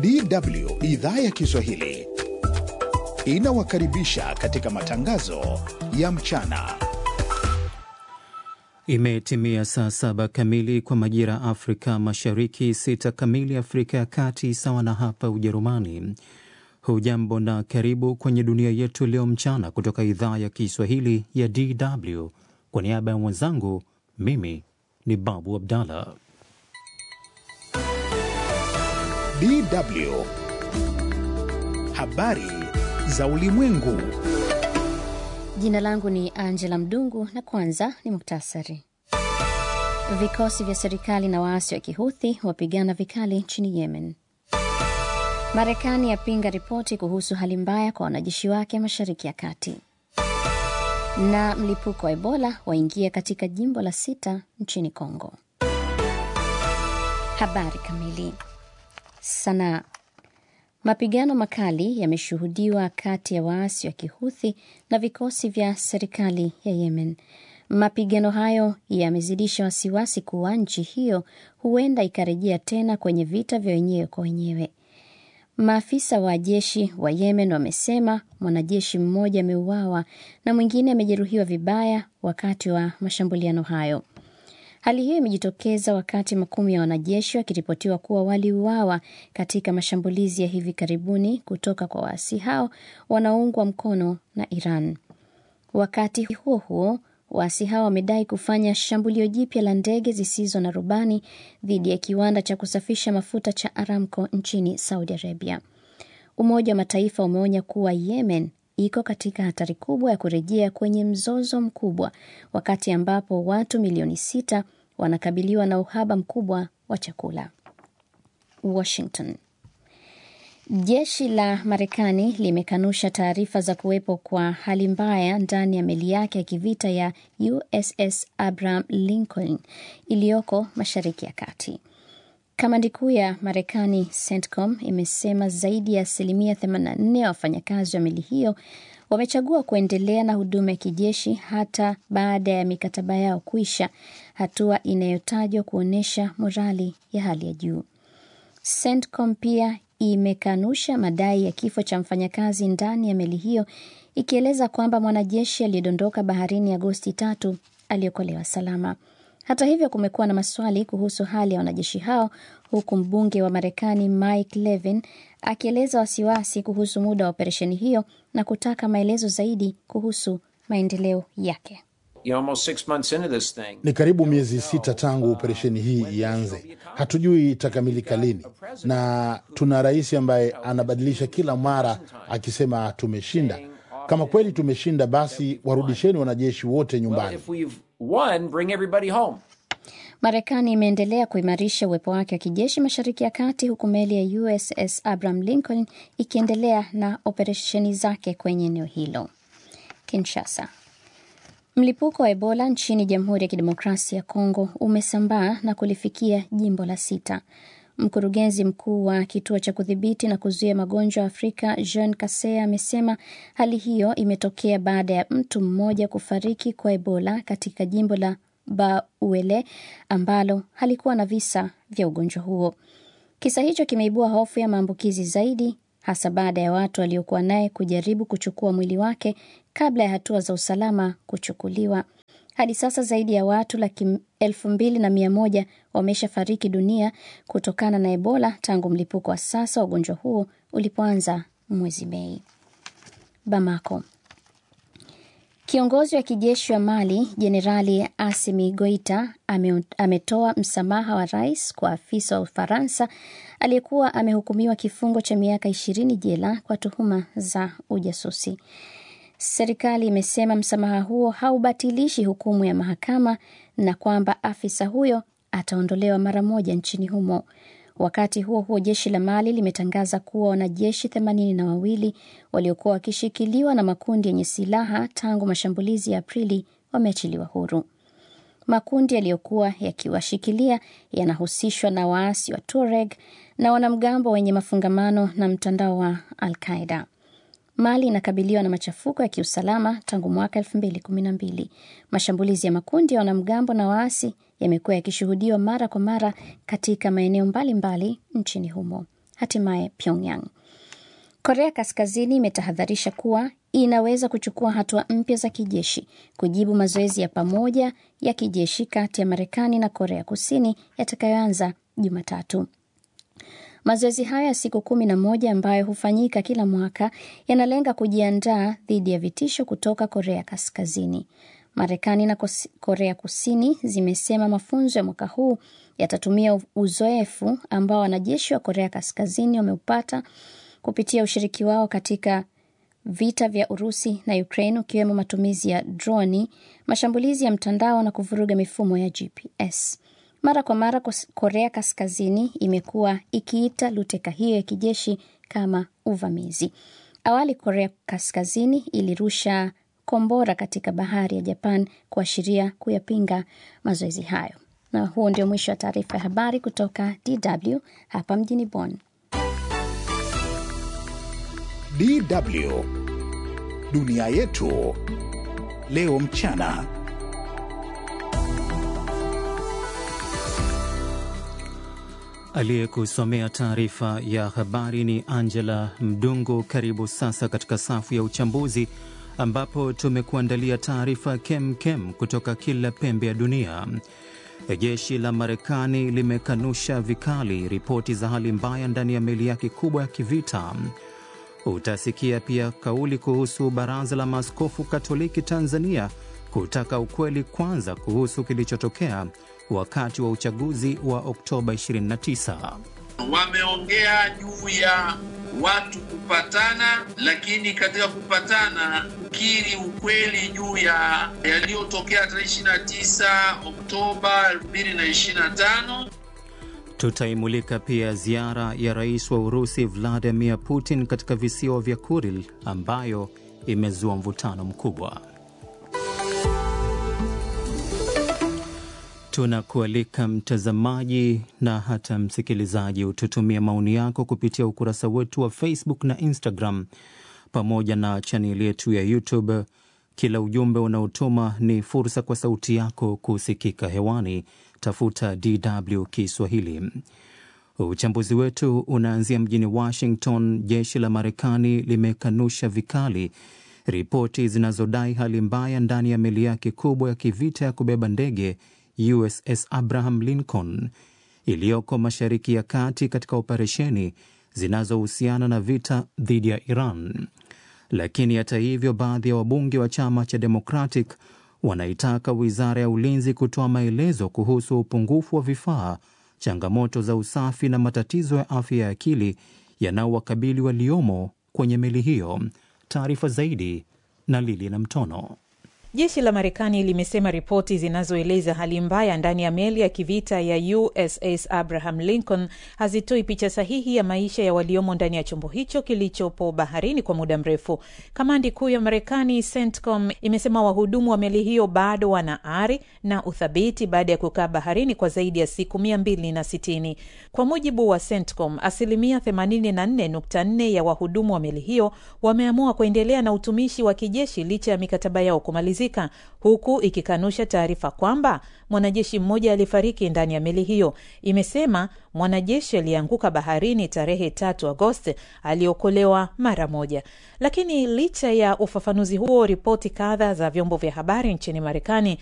DW idhaa ya Kiswahili inawakaribisha katika matangazo ya mchana. Imetimia saa saba kamili kwa majira Afrika Mashariki, sita kamili Afrika ya Kati, sawa na hapa Ujerumani. Hujambo na karibu kwenye dunia yetu leo mchana, kutoka idhaa ya Kiswahili ya DW. Kwa niaba ya mwenzangu, mimi ni Babu Abdallah. DW habari za ulimwengu. Jina langu ni Angela Mdungu na kwanza ni muktasari. Vikosi vya serikali na waasi wa Kihuthi wapigana vikali nchini Yemen. Marekani yapinga ripoti kuhusu hali mbaya kwa wanajeshi wake mashariki ya kati. Na mlipuko wa Ebola waingia katika jimbo la sita nchini Kongo. Habari kamili. Sanaa. Mapigano makali yameshuhudiwa kati ya waasi wa Kihuthi na vikosi vya serikali ya Yemen. Mapigano hayo yamezidisha wasiwasi kuwa nchi hiyo huenda ikarejea tena kwenye vita vya wenyewe kwa wenyewe. Maafisa wa jeshi wa Yemen wamesema mwanajeshi mmoja ameuawa na mwingine amejeruhiwa vibaya wakati wa mashambuliano hayo. Hali hiyo imejitokeza wakati makumi ya wanajeshi wakiripotiwa kuwa waliuawa katika mashambulizi ya hivi karibuni kutoka kwa waasi hao wanaoungwa mkono na Iran. Wakati huo huo, waasi hao wamedai kufanya shambulio jipya la ndege zisizo na rubani dhidi ya kiwanda cha kusafisha mafuta cha Aramco nchini Saudi Arabia. Umoja wa Mataifa umeonya kuwa Yemen iko katika hatari kubwa ya kurejea kwenye mzozo mkubwa wakati ambapo watu milioni sita wanakabiliwa na uhaba mkubwa wa chakula. Washington. Jeshi la Marekani limekanusha taarifa za kuwepo kwa hali mbaya ndani ya meli yake ya kivita ya USS Abraham Lincoln iliyoko Mashariki ya Kati. Kamandi kuu ya Marekani CENTCOM imesema zaidi ya asilimia 84 ya wafanyakazi wa meli hiyo wamechagua kuendelea na huduma ya kijeshi hata baada ya mikataba yao kuisha, hatua inayotajwa kuonyesha morali ya hali ya juu. CENTCOM pia imekanusha madai ya kifo cha mfanyakazi ndani ya meli hiyo, ikieleza kwamba mwanajeshi aliyedondoka baharini Agosti tatu aliokolewa salama. Hata hivyo kumekuwa na maswali kuhusu hali ya wanajeshi hao, huku mbunge wa Marekani Mike Levin akieleza wasiwasi kuhusu muda wa operesheni hiyo na kutaka maelezo zaidi kuhusu maendeleo yake. Ni karibu miezi sita tangu operesheni hii ianze. Hatujui itakamilika lini, na tuna rais ambaye anabadilisha kila mara akisema tumeshinda. Kama kweli tumeshinda, basi warudisheni wanajeshi wote nyumbani. Marekani imeendelea kuimarisha uwepo wake wa kijeshi mashariki ya kati, huku meli ya USS Abraham Lincoln ikiendelea na operesheni zake kwenye eneo hilo. Kinshasa. Mlipuko wa Ebola nchini Jamhuri ya Kidemokrasia ya Kongo umesambaa na kulifikia jimbo la sita. Mkurugenzi mkuu wa kituo cha kudhibiti na kuzuia magonjwa Afrika Jean Kasea amesema hali hiyo imetokea baada ya mtu mmoja kufariki kwa Ebola katika jimbo la Bauele ambalo halikuwa na visa vya ugonjwa huo. Kisa hicho kimeibua hofu ya maambukizi zaidi, hasa baada ya watu waliokuwa naye kujaribu kuchukua mwili wake kabla ya hatua za usalama kuchukuliwa. Hadi sasa zaidi ya watu laki elfu mbili na mia moja wameshafariki dunia kutokana na Ebola tangu mlipuko wa sasa wa ugonjwa huo ulipoanza mwezi Mei. Bamako. Kiongozi wa kijeshi wa Mali Jenerali Asimi Goita ame, ametoa msamaha wa rais kwa afisa wa Ufaransa aliyekuwa amehukumiwa kifungo cha miaka ishirini jela kwa tuhuma za ujasusi. Serikali imesema msamaha huo haubatilishi hukumu ya mahakama na kwamba afisa huyo ataondolewa mara moja nchini humo. Wakati huo huo, jeshi la Mali limetangaza kuwa wanajeshi themanini na wawili waliokuwa wakishikiliwa na makundi yenye silaha tangu mashambulizi ya Aprili wameachiliwa huru. Makundi yaliyokuwa yakiwashikilia yanahusishwa na waasi wa Tuareg na wanamgambo wenye mafungamano na mtandao wa Al-Qaeda. Mali inakabiliwa na machafuko ya kiusalama tangu mwaka elfu mbili kumi na mbili. Mashambulizi ya makundi ya wanamgambo na waasi yamekuwa yakishuhudiwa mara kwa mara katika maeneo mbalimbali nchini humo. hatimaye Pyongyang. Korea Kaskazini imetahadharisha kuwa inaweza kuchukua hatua mpya za kijeshi kujibu mazoezi ya pamoja ya kijeshi kati ya Marekani na Korea Kusini yatakayoanza Jumatatu. Mazoezi hayo ya siku kumi na moja ambayo hufanyika kila mwaka yanalenga kujiandaa dhidi ya vitisho kutoka Korea Kaskazini. Marekani na Korea Kusini zimesema mafunzo ya mwaka huu yatatumia uzoefu ambao wanajeshi wa Korea Kaskazini wameupata kupitia ushiriki wao katika vita vya Urusi na Ukraine, ukiwemo matumizi ya droni, mashambulizi ya mtandao na kuvuruga mifumo ya GPS. Mara kwa mara Korea Kaskazini imekuwa ikiita luteka hiyo ya kijeshi kama uvamizi. Awali Korea Kaskazini ilirusha kombora katika bahari ya Japan kuashiria kuyapinga mazoezi hayo. Na huo ndio mwisho wa taarifa ya habari kutoka DW hapa mjini Bonn. DW dunia yetu leo mchana. Aliyekusomea taarifa ya habari ni Angela Mdungu. Karibu sasa katika safu ya uchambuzi ambapo tumekuandalia taarifa kem kem kutoka kila pembe ya dunia. Jeshi la Marekani limekanusha vikali ripoti za hali mbaya ndani ya meli yake kubwa ya kivita. Utasikia pia kauli kuhusu Baraza la Maaskofu Katoliki Tanzania kutaka ukweli kwanza kuhusu kilichotokea wakati wa uchaguzi wa Oktoba 29. Wameongea juu ya watu kupatana, lakini katika kupatana kukiri ukweli juu ya yaliyotokea tarehe 29 Oktoba 2025. Tutaimulika pia ziara ya rais wa Urusi Vladimir Putin katika visiwa vya Kuril ambayo imezua mvutano mkubwa. Tunakualika mtazamaji na hata msikilizaji, ututumia maoni yako kupitia ukurasa wetu wa Facebook na Instagram pamoja na chaneli yetu ya YouTube. Kila ujumbe unaotuma ni fursa kwa sauti yako kusikika hewani. Tafuta DW Kiswahili. Uchambuzi wetu unaanzia mjini Washington. Jeshi la Marekani limekanusha vikali ripoti zinazodai hali mbaya ndani ya meli yake kubwa ya kivita ya kubeba ndege USS Abraham Lincoln iliyoko Mashariki ya Kati katika operesheni zinazohusiana na vita dhidi ya Iran. Lakini hata hivyo, baadhi ya wabunge wa chama cha Democratic wanaitaka wizara ya ulinzi kutoa maelezo kuhusu upungufu wa vifaa, changamoto za usafi na matatizo ya afya ya akili yanaowakabili waliomo kwenye meli hiyo. Taarifa zaidi na Lili na Mtono. Jeshi la Marekani limesema ripoti zinazoeleza hali mbaya ndani ya meli ya kivita ya USS Abraham Lincoln hazitoi picha sahihi ya maisha ya waliomo ndani ya chombo hicho kilichopo baharini kwa muda mrefu. Kamandi kuu ya Marekani, CENTCOM, imesema wahudumu wa meli hiyo bado wana ari na uthabiti baada ya kukaa baharini kwa zaidi ya siku mia mbili na sitini. Kwa mujibu wa CENTCOM, asilimia 84.4 ya wahudumu wa meli hiyo wameamua kuendelea na utumishi wa kijeshi licha ya mikataba yao kumalizika huku ikikanusha taarifa kwamba mwanajeshi mmoja alifariki ndani ya meli hiyo. Imesema mwanajeshi aliyeanguka baharini tarehe tatu Agosti aliokolewa mara moja. Lakini licha ya ufafanuzi huo, ripoti kadha za vyombo vya habari nchini Marekani